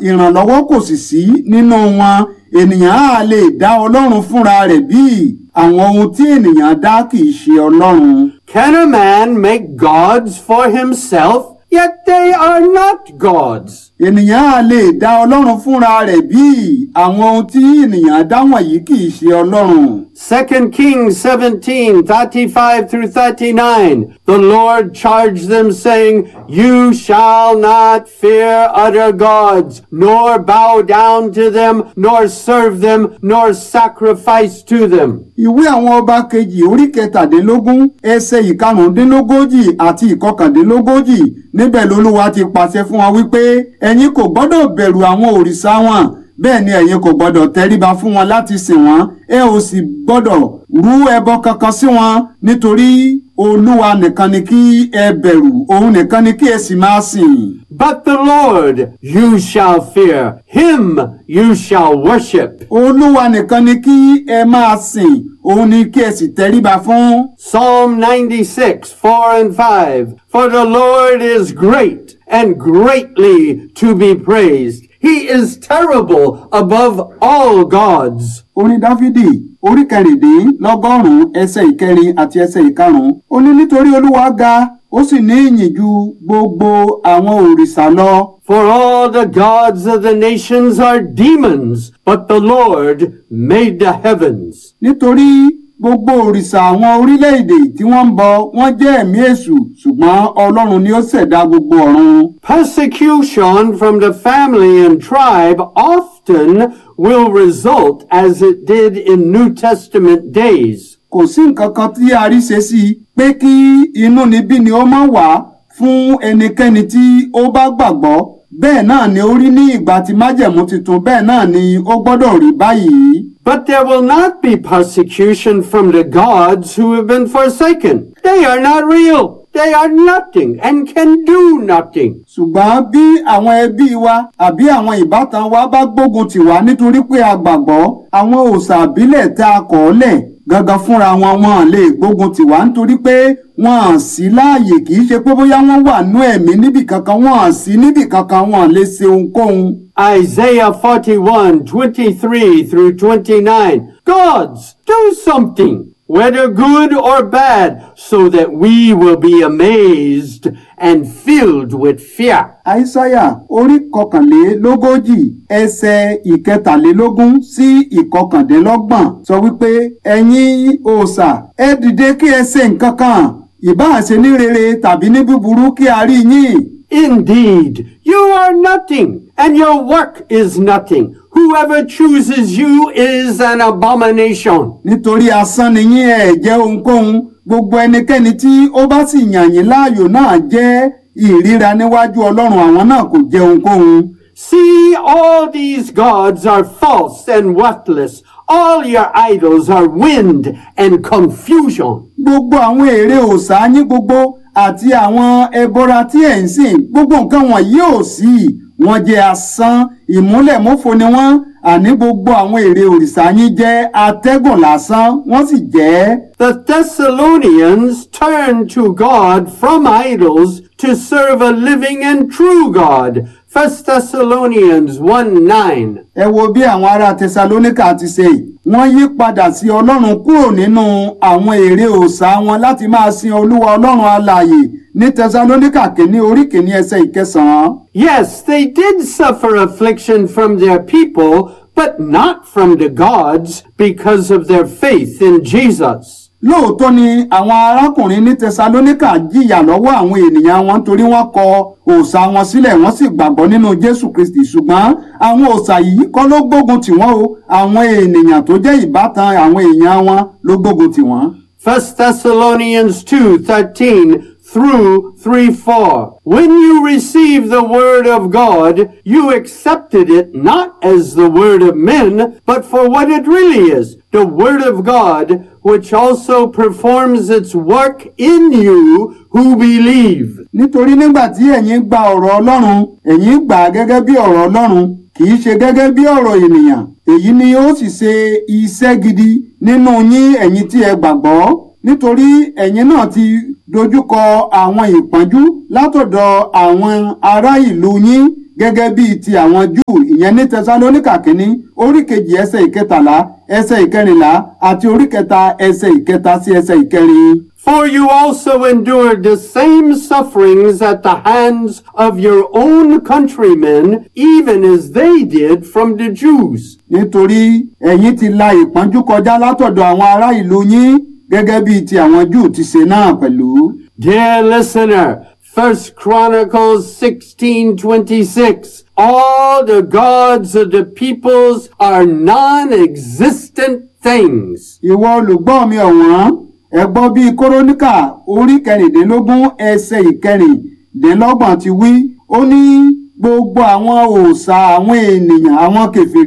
ìrànlọ́wọ́ kò sì sí nínú wọn ènìyàn á lè dá ọlọ́run fúnra rẹ̀ bí àwọn ohun tí ènìyàn dá kì í ṣe ọlọ́run. Can a man make gods for himself? Yet they are not gods. ènìyàn á lè dá ọlọ́run fúnra rẹ̀ bí àwọn ohun tí ènìyàn dá wọ̀nyí kì í ṣe ọlọ́run. 2 Kings 17, 35 through 39. The Lord charged them saying, You shall not fear other gods, nor bow down to them, nor serve them, nor sacrifice to them. ìwé àwọn ọba kejì orí kẹtàdínlógún ẹsẹ̀ ìkarùndínlógójì àti ìkọkàndínlógójì níbẹ̀ lolúwa ti pàṣẹ fún wọn wípé ẹ̀yin kò gbọ́dọ̀ bẹ̀rù àwọn òrìṣà wọn bẹ́ẹ̀ ni ẹ̀yin kò gbọ́dọ̀ tẹríba fún wọn láti sìn wọ́n ẹ ò sì gbọ́dọ̀ rú ẹbọ kankan sí wọn nítorí olúwa nìkan ni kí ẹ bẹ̀rù òun nìkan ni kí ẹ sì máa sìn. But the Lord you shall fear, him you shall worship. olúwa nìkan ni kí ẹ máa sìn òun ni kí ẹ sì tẹríba fún. Psalm 96, 4 and 5. For the Lord is great and greatly to be praised. He is terrible above all gods. orin dáfídì orí kẹrìndínlọ́gọ́rùn-ún ẹsẹ̀ ìkẹrin àti ẹsẹ̀ ìkarùn-ún ó ní nítorí olúwa ga ó sì ní ìyìn ju gbogbo àwọn òrìṣà lọ For all the gods of the nations are demons, but the Lord made the heavens. nítorí gbogbo òrìṣà àwọn orílẹ̀-èdè tí wọ́n ń bọ wọ́n jẹ́ ẹ̀mí èṣù ṣùgbọ́n ọlọ́run ni ó ṣẹ̀dá gbogbo ọ̀run. Persecution from the family and tribe often will result as it did in New Testament days. kò sí nǹkan kan tí a rí ṣe sí i pé kí inúnibíni ó má wà fún ẹnikẹ́ni tí ó bá gbàgbọ́ bẹ́ẹ̀ náà ni ó rí ní ìgbà tí májẹ̀mú tuntun bẹ́ẹ̀ náà ni ó gbọ́dọ̀ rí báyìí. But there will not be persecution from the gods who have been forsaken. They are not real. They are nothing and can do nothing. ṣùgbọ́n bí àwọn ẹbí wa àbí àwọn ìbátan wa bá gbógun tì wá nítorí pé a gbàgbọ́ àwọn òòṣà àbílẹ̀ tá a kọ̀ ọ́ lẹ̀ gangan fúnra wọn wọn lè gbógun tì wá nítorí pé wọn à sí láàyè kì í ṣe pé bóyá wọn wà nú ẹ̀mí níbì kankan wọn à sí níbì kankan wọn lè ṣe ohunkóhun. Isaiah 41, 23 through 29. Gods, do something, whether good or bad, so that we will be amazed and filled with fear. àìsáyà orí kọkànlélógójì ẹsẹ̀ ìkẹtàlélógún sí ìkọkàndínlọ́gbọ̀n sọ wípé ẹ̀yin òòṣà ẹ dìde kí ẹ ṣe nǹkan kan ìbáà ṣe ní rere tàbí ní búburú kí a rí yín. Indeed, you are nothing, and your work is nothing. Whoever chooses you is an abomination. nítorí asán ni yín ẹ jẹ́ ohunkóhun gbogbo ẹnikẹ́ni tí ó bá sì yàn yín láàyò náà jẹ́ ìríra níwájú ọlọ́run àwọn náà kò jẹ́ ohunkóhun. See, all these gods are false and worthless. All your idols are wind and confusion. gbogbo àwọn ère òòṣà yín gbogbo àti àwọn ẹbọra tí ẹ̀ ń sìn gbogbo nǹkan wọ̀nyí ò sí wọ́n jẹ́ asán ìmúlẹ̀mófo ni wọ́n àní gbogbo àwọn ère òrìṣà yín jẹ́ atẹ́gùn lásán wọ́n sì jẹ́. The Thessalonians turned to God from idols to serve a living and true God. 1 Thessalonians 1 9. ẹ wo bí àwọn ará tẹsalóníkà ti ṣe yìí wọ́n yí padà sí ọlọ́run kúrò nínú àwọn ère òòṣà wọn láti máa sin olúwa ọlọ́run alààyè ní tẹsalóníkà kìíní orí kìíní ẹsẹ̀ ìkẹsàn-án. Yes, they did suffer affliction from their people, but not from the gods because of their faith in Jesus. lóòótọ́ ni àwọn arákùnrin ní tẹsalóníkà jìyà lọ́wọ́ àwọn ènìyàn wọn torí wọ́n kọ òòṣà wọn sílẹ̀ wọ́n sì gbàgbọ́ nínú jésù kristi ṣùgbọ́n àwọn òòṣà yìí kọ́ ló gbógun tì wọ́n o àwọn ènìyàn tó jẹ́ ìbátan àwọn èèyàn wọn ló gbógun tì wọ́n. 1 Thessalonians 2 13 through 3 4. When you received the word of God, you accepted it not as the word of men, but for what it really is the word of God, which also performs its work in you who believe. nítorí nígbà tí ẹ̀yin gba ọ̀rọ̀ ọlọ́run ẹ̀yin gbà á gẹ́gẹ́ bí ọ̀rọ̀ ọlọ́run kì í ṣe gẹ́gẹ́ bí ọ̀rọ̀ ènìyàn èyí ni ó sì ṣe iṣẹ́ gidi nínú yín ẹ̀yin tí ẹ gbàgbọ́ nítorí ẹ̀yin náà ti dojúkọ àwọn ìpọ́njú látọ̀dọ̀ àwọn ará ìlú yín gẹ́gẹ́ bíi ti àwọn júù ìyẹn ní tẹsalóníkà kínní orí kejì ẹsẹ̀ ìkẹtàlá ẹsẹ̀ ìkẹrìnlá àti orí kẹta ẹsẹ̀ ìkẹta sí ẹsẹ̀ ìkẹrin. For you also endured the same sufferings at the hands of your own countrymen, even as they did from the Jews. nítorí ẹ̀yin ti la ìpọ́njú kọjá látọ̀dọ̀ àwọn ará ìlú yín gẹ́gẹ́ bíi ti àwọn júù ti ṣe náà pẹ̀lú. Dear listener, First Chronicles 16:26 All the gods of the peoples are non-existent things. ìwọ olùgbọ́ mi ọ̀wọ́n ẹ gbọ́ bí kóróníkà orí kẹrìndínlógún ẹsẹ̀ ìkẹrìndínlọ́gbọ̀n ti wí ó ní gbogbo àwọn òòṣà àwọn ènìyàn àwọn kèfèrí